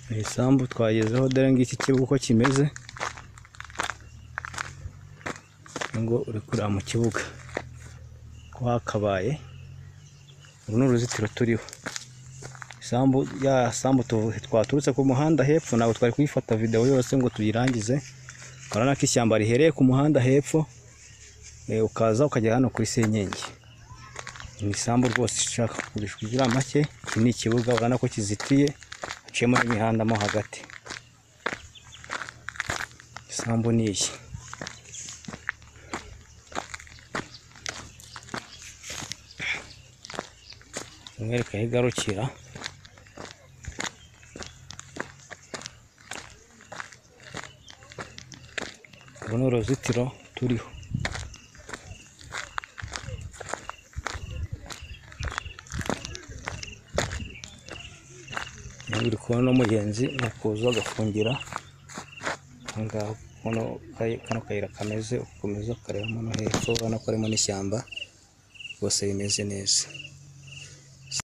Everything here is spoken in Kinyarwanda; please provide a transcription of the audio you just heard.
Mu isambu twagezeho dore ngiki ikibuga uko kimeze ngo uri kureba mu kibuga ko hakabaye uru ni uruzitiro turiho isambu ya sambu tuvu- twaturutse ku muhanda hepfo ntabwo twari kuyifata video yose ngo tuyirangize urabona ko ishyamba rihereye ku muhanda hepfo eh, ukaza ukagera hano kuri senyenge ni isambu rwose ishaka kugurishwa igira make iki ni ikibuga urabona ko kizitiye haciyemo n'imihanda mo hagati isambu ni iyi umwereka aho igarukira uru ni uruzitiro turiho Niba uri kubona n'umugenzi ni ukuza agafungira aho ngaho kano kayi- kano kayira kameze ukomeza ukarebamo no hepfo urabona ko harimo n'ishyamba rwose rimeze neza